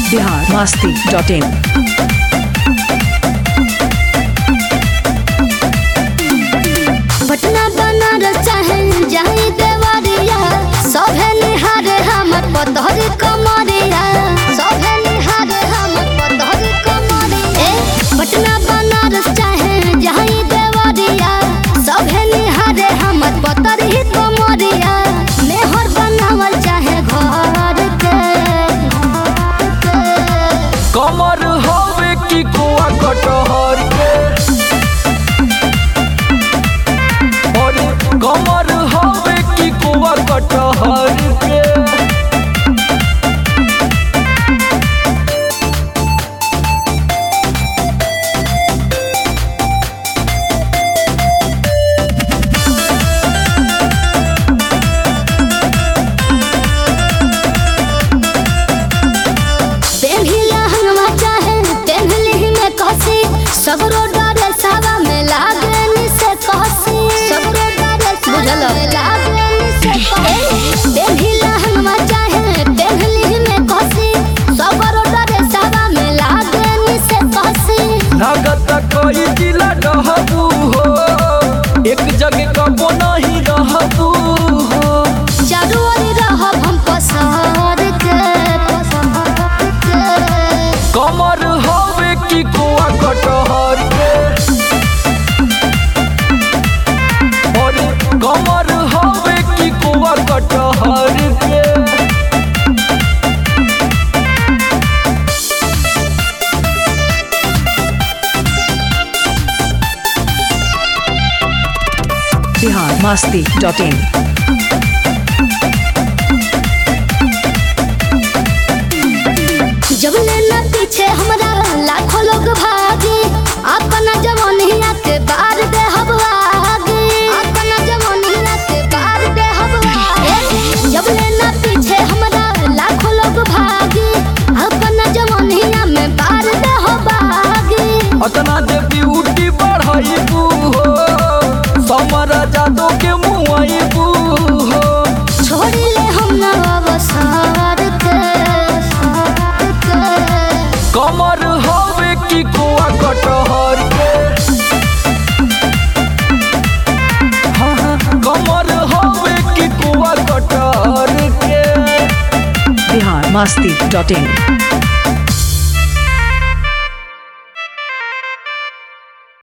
Bihar Masti dot in Patna Banaras चाहे जाई देवरिया सभे निहारे हमर पतहर कमरिया सभे निहारे हमर पतहर कमरिया ए पटना बनारस चाहे जाई देवरिया सभे निहारे हमर पतहर ही कमरिया मेहर बनावल चाहे घर के कमर हवे की कुआ कटहर के अरे कमर हवे की कुआ कटहर के पेन्हिला हंगमा चाहे पेन्हली में कसी सगरो डरे सावा में लागे निसे कसी सगरो डरे बुझल लागे निसे कसी पेन्हिला हंगमा चाहे पेन्हली में कसी सगरो डरे सावा में लागे निसे कसी लागत कोई जिला रहबू हो एक जगह कबो नहीं रहबू हो चारू ओर रहब हम पसार के पसार के कमर हवे की कुआ कटहर के अरे कमर हवे की कुआ कटहर के बिहार मस्ती डॉट इन जब लेना पीछे हमरा लाखों लोग भागे अपना जवानिया के बार दे हम आगे अपना जवानिया के बार दे हम आगे जब लेना पीछे हमरा लाखों लोग भागे अपना जवानिया में बार दे हम आगे अतना जे ब्यूटी बढ़ाइबू हो समर जादो के मुआइबू हो छोड़ ले हम ना अवसर के अवसर के कमर हवे की कुआ कटहर के हाँ, हाँ, कमर हवे की कुआ कटहर के बिहार मस्ती डॉट इन